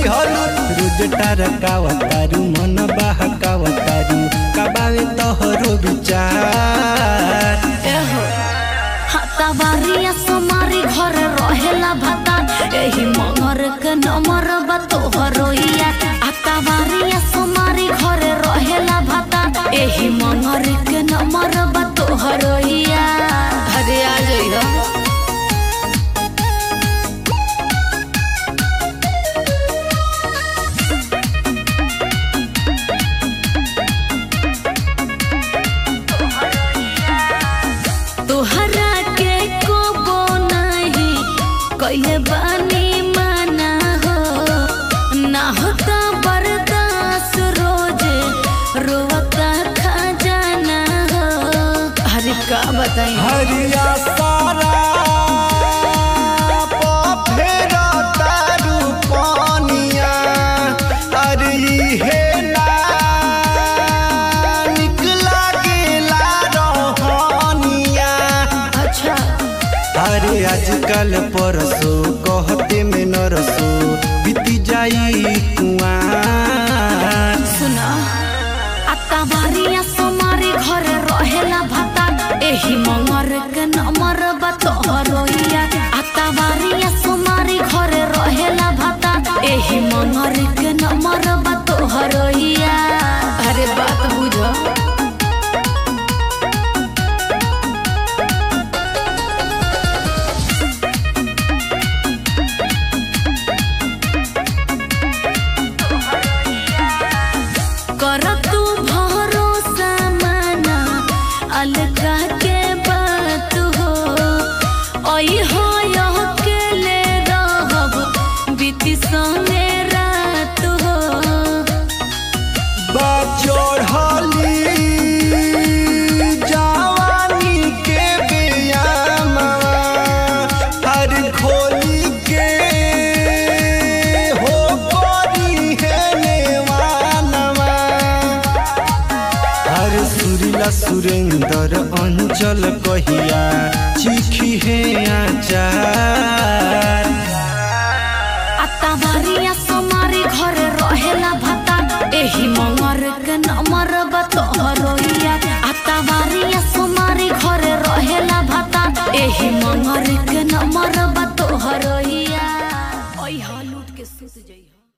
हलू रोज टरकावतारू मन बहकावतारू कबावे तोहरो विचार एहो हाताबारिया समारी घर रहेला भता एही मगर के नंबर बा तोहरोइया हाताबारिया समारी घर रहेला भता एही मगर के नंबर बा तोहरोइया अरे आ जइहो तोहरा के कोबो नहीं कइले बानी माना हो ना होता बर्दाश्त रोज रोवता खजाना हो अरे का बताई हरिया सारा फेरा तारू पानिया अरे हे ना निकला गेला रहनिया अच्छा अरे आजकल परसो कहते में नरसो बीती जाई कुआं सुना आता बारिया सोमारी घर रहेला भता एही मंगर के नंबर बा तोहरोइया आता बारिया सोमारी घर रहेला भता एही मंगर के नंबर बा तोहरोइया अरे बात बुझो कर तू भरोसा माना अलगा के बात हो ओई हो यह के ले रहब बीती संगे रात हो बचोढ़ली जवानी के बियामा हर खोली के हो कोरी है नेवानवा हर सुरीला सुरेंद्र अंचल कहिया चिखी है आचार आता बारिया सोमारी घर रहेला भता एही मंगर के नंबर बा तोहरोइया आता बारिया सोमारी घर रहेला भता एही मंगर के नंबर बा तोहरोइया ओइ हा लूट के सुत जइहो